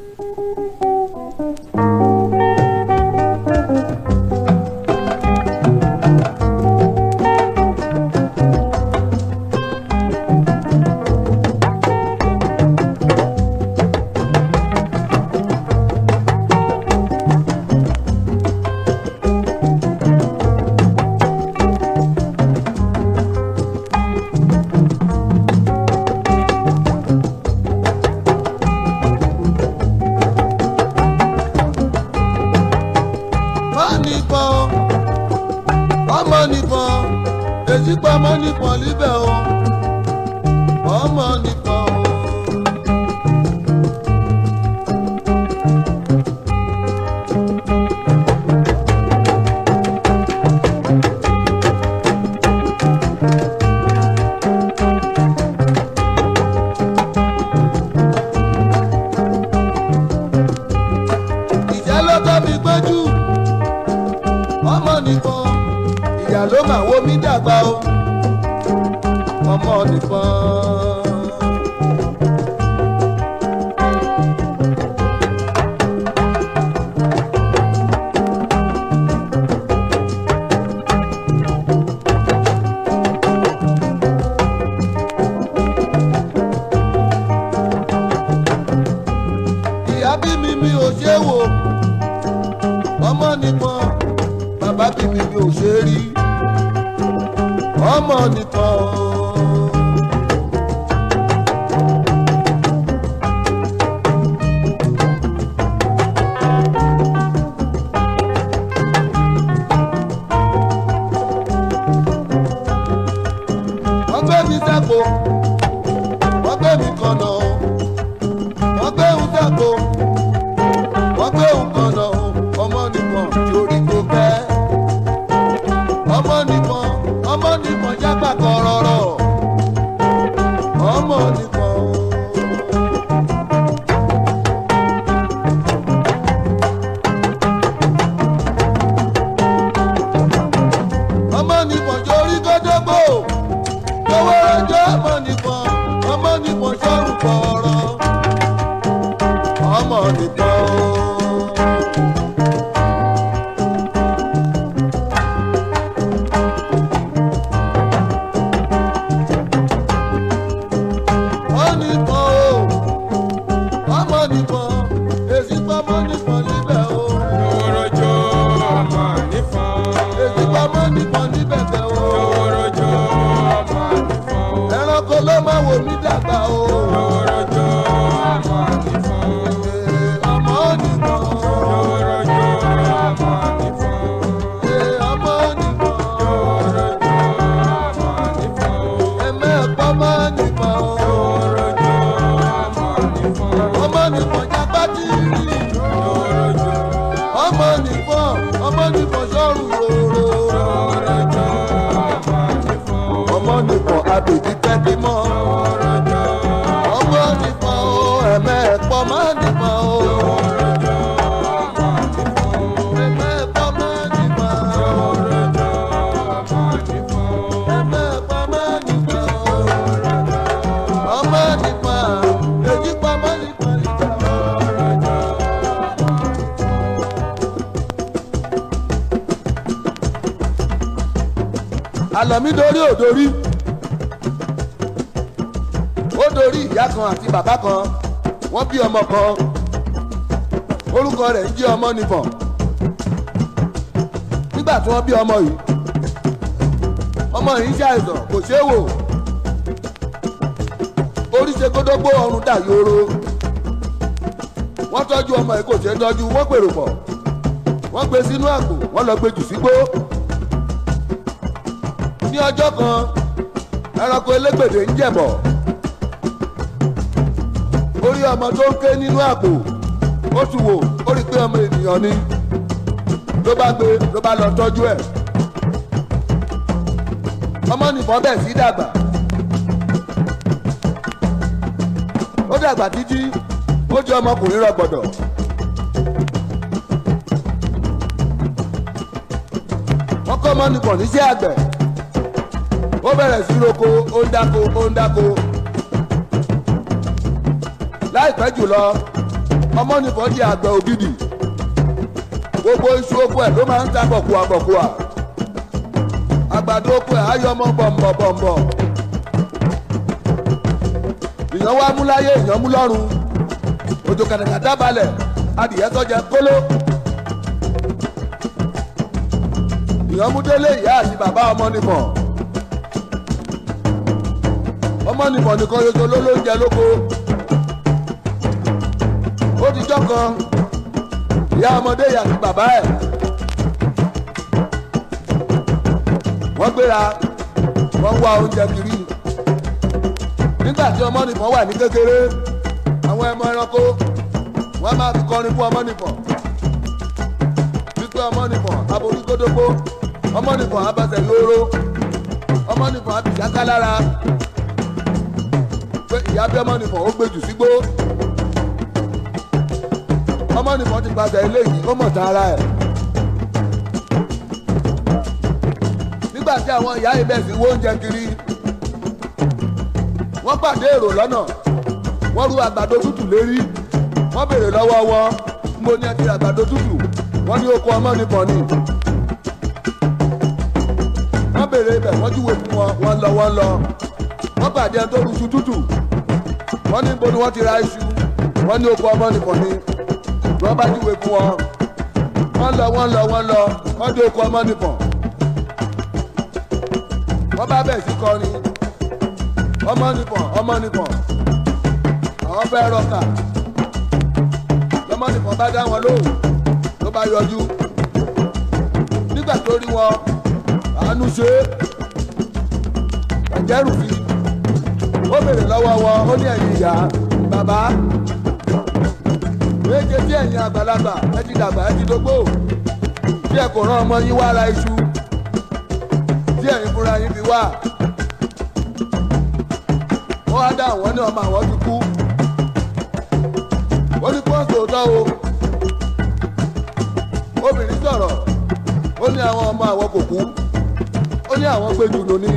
má nìkan ọmọ nìkan èyí pa ọmọ nìkan líbẹ̀ o ọmọ nìkan o. ìjà ló tọ́ mi gbójú ọmọ nìkan ìyá ló mà wo mí dàgbà o ọmọ nìkan. ìyá bí mi mi ò ṣe é wò ọmọ nìkan bàbá bí mi mi ò ṣe é rí ọmọ nìkan o. wọ́n gbé mi sáko wọ́n gbé mi kànnà o wọ́n gbé òun sáko wọ́n gbé òun kànnà o ọmọ nìkan torí kò pẹ́ ọmọ nìkan ọmọ nìkan jágbà kọ̀rọ̀rọ̀ ọmọ nìkan o. ọmọ nìkan torí kótópò lọ́wọ́ ẹjọ́ ọmọ nìkan ọmọ nìkan sọ̀rùn kọ̀ọ̀rọ̀ ọmọ nìkan o. wọ́n nìkan o ọmọ nìkan èsì pamọ́ nìkan níbẹ̀ o Owórọ́jọ́ ọmọ nífọ̀n. èsì pamọ́ nìkan níbẹ̀ bẹ̀ o Owórọ́jọ́ ọmọ nífọ̀n. ẹranko ló máa wò mí dàgbà o Owórọ́jọ́ ọmọ nífọ̀n. Ee, ọmọ nìkan Owórọ́jọ́ ọmọ nífọ̀n. Ee, ọmọ nìkan Owórọ́jọ́ ọmọ nífọ̀n. ẹ̀mẹ́ẹ̀pọ̀ mọ́ nìkan o Owórọ́jọ́ ọmọ nífọ̀n. ọmọ nìkan jágbá tí ì rí Owórọ́jọ́ ọmọ nìkan ọmọ nìkan sọ̀rùn rorò Owórọ́jọ́ ọmọ nífọ̀n. ọmọ nìkan abèbí tẹ́tí mọ́ Owórọ́jọ́ ọmọ nìkan o ẹ̀mẹ́ẹ̀pọ̀ mọ́ nìkan o Owórọ́jọ́ ọmọ nífọ̀n. ẹ̀mẹ́ẹ̀pọ̀ mọ́ nìkan o. Owórọ́jọ́ ọmọ nífọ̀n. ẹ̀mẹ́ẹ̀pọ̀ mọ́ nìkan o. ọmọ nìkan èyí pamọ́ nìkan nìkan o. àlọ́mí dorí ò dorí ó dorí ìyá kan àti bàbá kan wọ́n bí ọmọ kan orúkọ rẹ̀ ń jẹ́ ọmọ nìbọn nígbà tí wọ́n bí ọmọ yìí ọmọ yìí ń ṣàìsàn kò ṣeé wò orí ṣe kódógbó ọrùn dà yóró wọ́n tọ́jú ọmọ yìí kò ṣeé tọ́jú wọ́n pèrò pọ̀ wọ́n gbé sínú àpò wọ́n lọ gbé jù sígbó ní ọjọ́ kan ẹranko elégbèdè ń jẹ̀bọ̀ orí ọmọ tó ń ké nínú àpò ó tún wò ó rí i pé ọmọ ènìyàn ni ló bá gbé ló bá lọ tọ́jú ẹ̀ ọmọ nìbọn bẹ̀ sí dàgbà ó dàgbà títí ó jẹ́ ọmọkùnrin rọgbọ̀dọ̀ wọ́n kọ́ ọmọ nìbọn níṣẹ́ àgbẹ̀ ó bẹ̀rẹ̀ sí roko ó ń dáko ó ń dáko láìpẹ́ jùlọ ọmọ nìkan di àgbẹ̀ ògidì gbogbo iṣu oko ẹ̀ ló máa ń ta bọ̀kùà bọ̀kùà àgbàdo oko ẹ̀ á yọ ọmọ bọ̀m̀bọ̀ bọ̀m̀bọ̀ èèyàn wá mú láyé èèyàn mú lọ́rùn òjò kàtàkàtà balẹ̀ adìyẹ tọ́jà kóló èèyàn mú délé ìyá àti bàbá ọmọ nìkan ọmọ nìkan nìkan yojo ló ló ń jẹ lóko ó ti jọ́ kan ìyá ọmọdé yà sí bàbá ẹ̀ wọ́n gbéra wọ́n wá oúnjẹ kiri nígbà tí ọmọ nìkan wà ní kékeré àwọn ẹmọ ẹranko wọ́n máa fi kọrin fún ọmọ nìkan wípé ọmọ nìkan aborí kótópó ọmọ nìkan abẹsẹ̀ lóró ọmọ nìkan abìsáká lára pé ìyá bí ọmọ nìkan ó gbèjù sígbó ọmọ nìkan ti gbàgbé eléyìí ó mọ̀ tán ara ẹ̀. nígbà tí àwọn ìyá ibẹ̀ sì wó oúnjẹ kiri wọ́n pàdé èrò lọ́nà wọ́n ru àgbàdo tútù lérí wọ́n béèrè lọ́wọ́ wọn mo ní ẹ ti ra àgbàdo tútù wọ́n ní oko ọmọ nìkan ni wọ́n béèrè ibẹ̀ wọ́n júwe fún wọn wọ́n lọ wọ́n lọ wọ́n pàdé ẹni tó ru iṣu tútù wọ́n ní ibo ni wọ́n ti ra iṣu wọ́n ní oko ọmọ nìkan ni wọ́n bá júwe fún wọn wọ́n lọ wọ́n lọ wọ́n lọ wọ́n dé oko ọmọ nìkan wọ́n bá bẹ̀ sí kọrin ọmọ nìkan ọmọ nìkan àwọn fẹ́ rọkà lọ́mọ nìkan bá dá wọn lóhùn ló bá yọjú nígbà tó rí wọn àánú ṣe é ẹ̀jẹ̀ rù fi ó béèrè lọ́wọ́ wọn ó ní ẹ̀yìn ìyá bàbá méje tí ẹ̀yin àgbàlagbà ẹ ti dàgbà ẹ ti dógbò tí ẹ kò rán ọmọ yín wá ra iṣu tí ẹ̀yin fúnra yín fi wá wọ́n á dá àwọn ní ọmọ àwọn ti kú ó ní pọ́ǹsì òótọ́ o obìnrin sọ̀rọ̀ ó ní àwọn ọmọ àwọn kò kú ó ní àwọn gbé jùlọ ní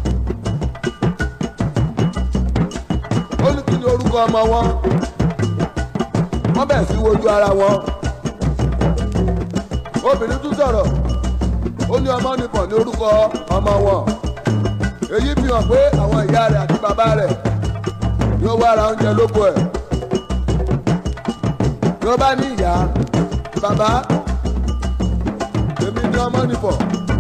ó ní kí ni orúkọ ọmọ wọn wọ́n bẹ̀ sí wojú ara wọn obìnrin tún sọ̀rọ̀ ó ní ọmọ nìkan ní orúkọ ọmọ wọn èyí fi hàn pé àwọn ìyá rẹ̀ àti bàbá rẹ̀ yóò wá ra oúnjẹ lóko ẹ̀ tí wọ́n bá ní ìyá bàbá èmi ní ọmọ nìkan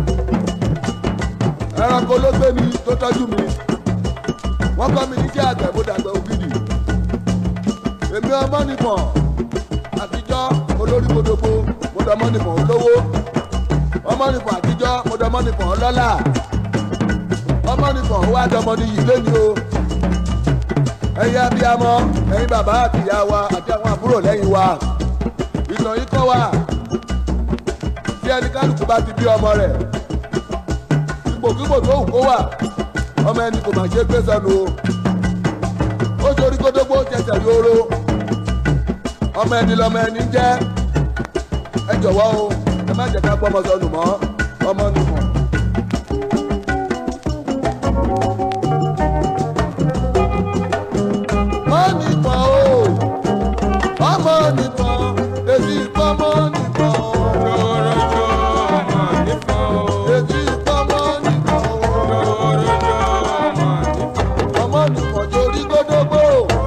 ẹranko ló gbé mi tó tọ́jú mi wọ́n kọ́ mi níṣẹ́ àgbẹ̀ mo dàgbẹ̀ ògidì èmi ọmọ nìkan àtijọ́ olórí kodogbo mo dọmọ nìkan olówó ọmọ nìkan àtijọ́ mo dọmọ nìkan ọlọ́lá ọmọ nìkan ó wá dọmọ níyì lẹ́ni o ẹ̀yin abiyamọ ẹ̀yin bàbá àti ìyá wa àti àwọn àbúrò lẹ́yìn wa ìtàn yìí kọ́ wa tí ẹni kálukú bá ti bí ọmọ rẹ̀ ipòkípò tó wù kó wà ọmọ ẹni kò mà ṣe gbé sọnù o ó torí kótópó jẹsẹ̀ rí oró ọmọ ẹni lọmọ ẹni ń jẹ́ ẹ jọ̀wọ́ o ẹ má jẹ́ ká gbọ́mọ sọnù mọ́ ọmọ nìkan. ọmọ nìkan o ọmọ nìkan èsì ìpamọ́ nìkan o Lọ́rọ̀jọ́ ọmọ nìkan o. èsì ìpamọ́ nìkan o. Lọ́rọ̀jọ́ ọmọ nìkan o. ọmọ nìkan torí gbódógbó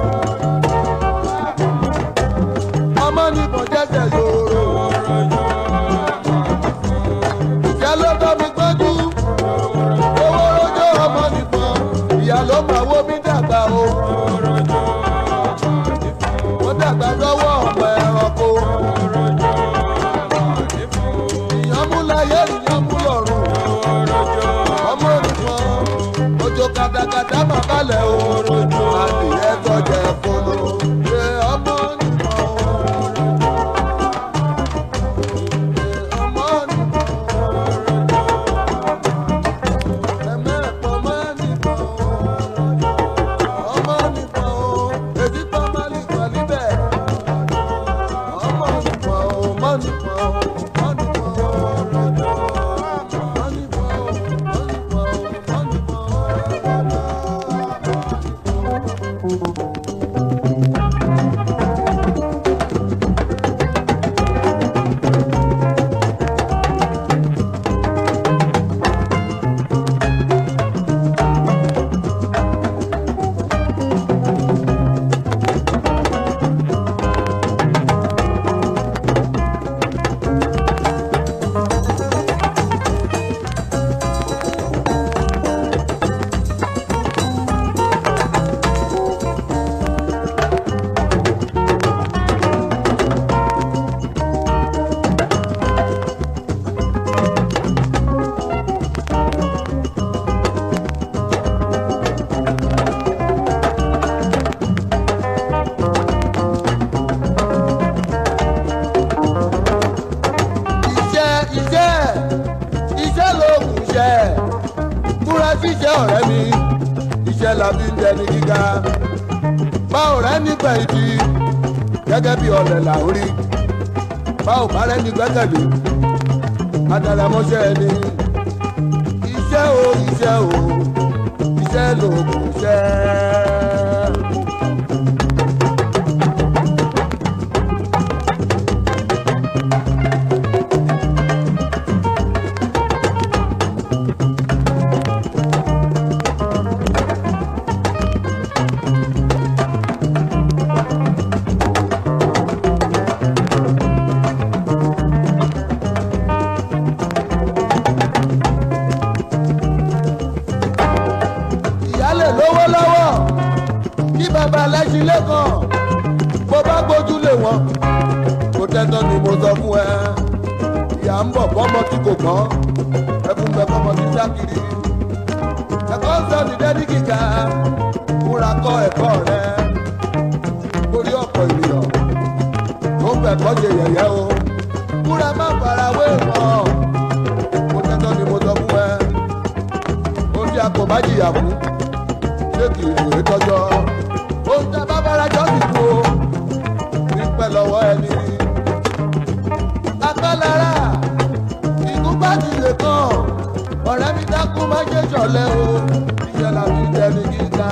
ọmọ nìkan jẹsẹ yòòrò Lọ́rọ̀jọ́ ọmọ nìkan o. ìyá ló bá mi gbọ́jú owó rojọ́ ọmọ nìkan ìyá ló máa wó mi dàgbà o Lọ́rọ̀jọ́ ọmọ nìkan o. wọ́n dàgbà lọ́wọ́ ọmọ ẹranko Lọ́rọ̀jọ́ ọmọ nìkan o. ìyàn mú láyé ìyàn mú lọ́rùn Lọ́rọ̀jọ́ ọmọ nìkan ojo katakata máa balẹ̀ o adìyẹ tọ́jà ẹ̀fọ́nù ṣe ọmọ nìkan o. ọmọ nìkan ẹ̀mẹ́ẹ̀pọ̀ mọ́ nìkan ọmọ nìkan èdè tó má nìkan níbẹ̀ ọmọ nìkan ọmọ nìkan ọmọ nìkan la fi ń dẹni gíga báwo rẹ nígbà ìdí gẹ́gẹ́ bí ọ̀lẹ̀ là ń rí báwo bá rẹ ní gbẹ́kẹ̀lé adalamọ́ṣẹ́ ẹni iṣẹ́ o iṣẹ́ o iṣẹ́ lòògùn iṣẹ́. ìyálẹ̀ lówó lọ́wọ́ kí bàbá lẹ́sìn lẹ́kàn bó bá gbójú lé wọn kò tẹ́tọ́ ni mo sọ fún ẹ ìyá ń bọ̀ fọ́mọ tí kò gbọ́n ẹkún bẹ fọ́mọ tí sákìrì ẹ̀kọ́ sọ ní dẹ́ni kíkà múra kọ́ ẹ̀kọ́ rẹ torí ọ̀pọ̀ ènìyàn tó ń bẹ̀kọ́ ṣe yẹ̀yẹ́ o múra má fara wé wọn kò tẹ́tọ́ ni mo sọ fún ẹ oúnjẹ kò bá jìyà fún ṣé kì í rèé tọjọ oúnjẹ bábára jọ sì kú o pípẹ́ lọ́wọ́ ẹni. agbálára ìgúnpá ti lè kàn ọ̀rẹ́ mi dákú má ṣe ṣọ̀lẹ́ o iṣẹ́ la fi dẹni gíga.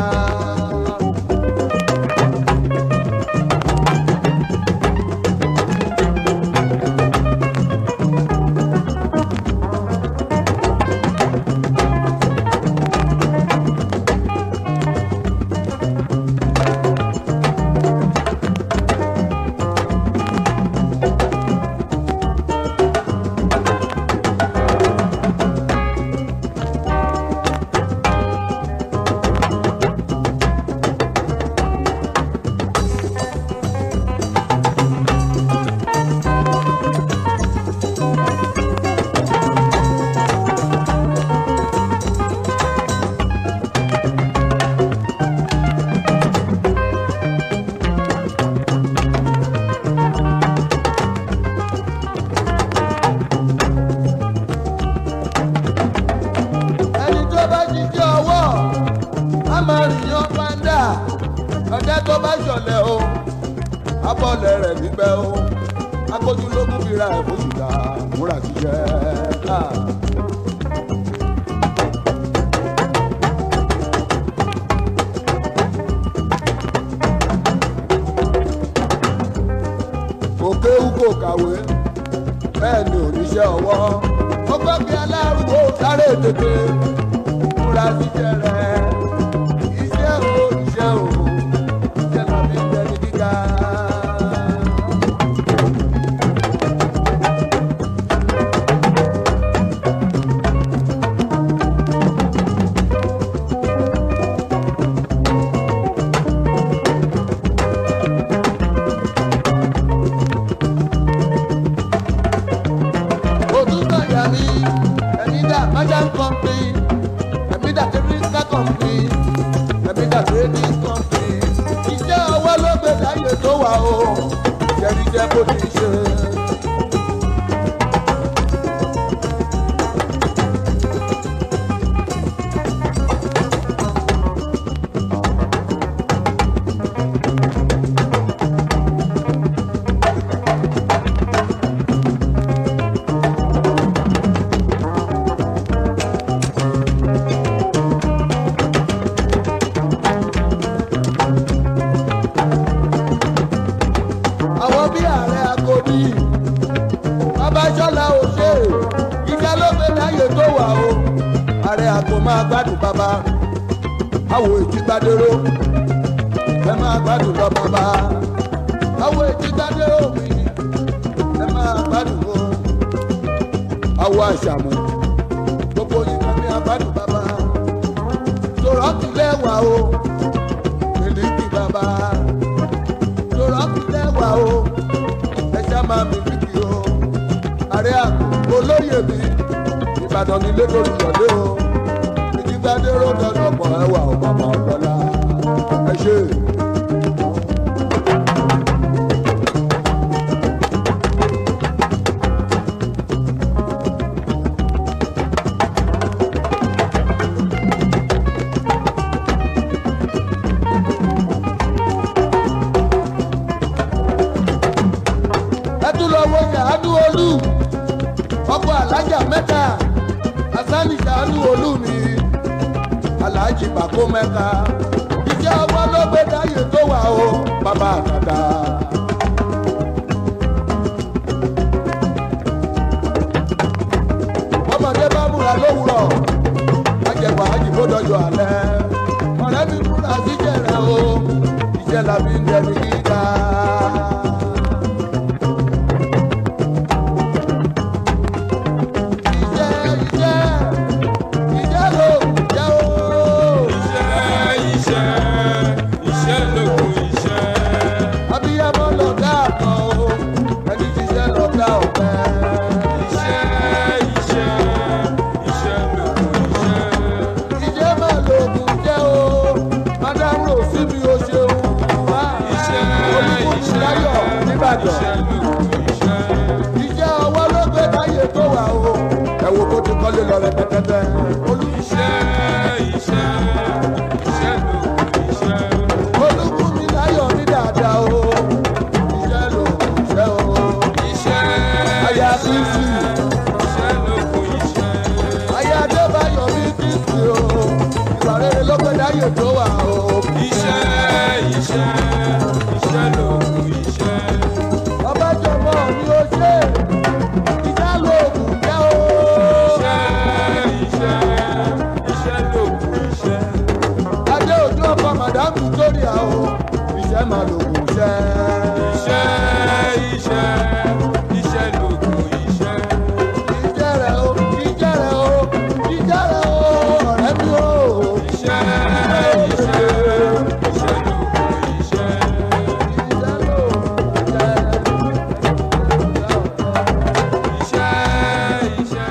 ẹni tó bá jíjẹ́ ọwọ́ a máa rìn yan pàǹdà ọ̀dẹ́ tó bá ṣọ̀lẹ̀ o abọ́lẹ̀ rẹ̀ nígbẹ́ o akójúlógún fi ra ẹ̀fọ́ ṣùgbà múra ṣiṣẹ́. kò kéwú kò kàwé bẹ́ẹ̀ ni oníṣẹ́ ọwọ́ ó gbọ́ bí alárùkò sáré tètè múra ṣiṣẹ́ rẹ̀ iṣẹ́ o iṣẹ́ o iṣẹ́ la fi ń tẹ́ni gíga. òtútù àyà mi ẹ̀mí dà májà ń kọ́ńpì ẹ̀mí dà kẹ́míkà kọ́ńpì ẹ̀mí dà trading kọ́ńpì iṣẹ́ ọwọ́ ló gbé láyé tó wà o jẹ́rìíjẹ́ bó ti ṣe. àwọn bí ààrẹ agodi babájọ́lá òṣè ìjà ló gbé láyé tó wà o ààrẹ àgọ́ máa gbádùn bàbá àwọ̀ èjìgbádéró ẹ máa gbádùn lọ bàbá àwọ̀ èjìgbádéró mi ẹ máa gbádùn o àwọ̀ àṣàmù gbogbo yìí kan ní agbádùn bàbá sọ̀rọ̀ tilẹ̀ wà o mílíkì bàbá lọ́rọ̀ sílẹ̀ wà o ẹja máa mi kìkì o ààrẹ àkókò olóyè mi ìbàdàn nílé lórí ìyọ̀lé o ìdígbàdé ròdọ̀ lọ́pọ̀ ẹwà ò bàbá ọ̀dọ́là ẹ ṣe. ẹ tún lọ wo ṣàánú olú ọkọ alájà mẹ́ta asani ṣàánú olú mi aláàjì bàkó mẹ́ta iṣẹ́ ọwọ́ ló gbé dáyé tó wà o bàbá àtàtà. ọmọdé bá múra lówùrọ̀ ajẹ̀wà àjìbó dọjọ́ alẹ́ ọ̀rẹ́ mi múra síjẹ̀ rẹ̀ o iṣẹ́ la fi ń dẹni gíga. Iṣẹ́ iṣẹ́ iṣẹ́ ló jẹ́ o. Iṣẹ́ iṣẹ́ iṣẹ́ lókun iṣẹ́. Abíyámọ́ lọ̀gá àkàn o, ẹni ṣiṣẹ́ lọ̀gá ọ̀pẹ. Iṣẹ́ iṣẹ́ iṣẹ́ lókun iṣẹ́. Ìjẹ́ máa lo oògùn jẹ́ o, Madam Rosi mi ò ṣeun wá. Iṣẹ́ Olúkúmi láyọ̀ nìbàdàn. iṣẹ́ lókun iṣẹ́. Ìjẹ́ ọwọ́ ló gbé láyé tó wà o, ẹ wo bó ti kọ́lé lọ rẹpẹtẹtẹ. Olú Iṣẹ́ iṣẹ́ iṣẹ́ lókun iṣẹ́. Olúkúmi láyọ̀ ní dáadáa o, ìṣẹ́ lòògùn iṣẹ́ o. Iṣẹ́ Aya Bísí, iṣẹ́ lókun iṣẹ́. aya Adébáyọ̀ mi Bísí o, ìwà rere ló gbé láyé tó wà o. Iṣẹ́ iṣẹ́ iṣẹ́ lókun iṣẹ́. Ọbájọ́mọ́ mi ò ṣe, ìjà lòògùn jẹ́ o. Iṣẹ́ iṣẹ́ iṣẹ́ lókun iṣẹ́. Adé òjò ọkọ̀ Madam Victoria o, ìṣẹ́ máa lòògùn iṣẹ́. Iṣẹ́ iṣẹ́ iṣẹ́ lókun iṣẹ́. Ìjẹ́ rẹ̀ o, ìjẹ́ rẹ̀ o, ìjẹ́ rẹ̀ o, ọ̀rẹ́ mi o. Iṣẹ́ iṣẹ́ iṣẹ́ lókun iṣẹ́. Ìjẹ́ lòògùn jẹ́. Iṣẹ́ iṣẹ́.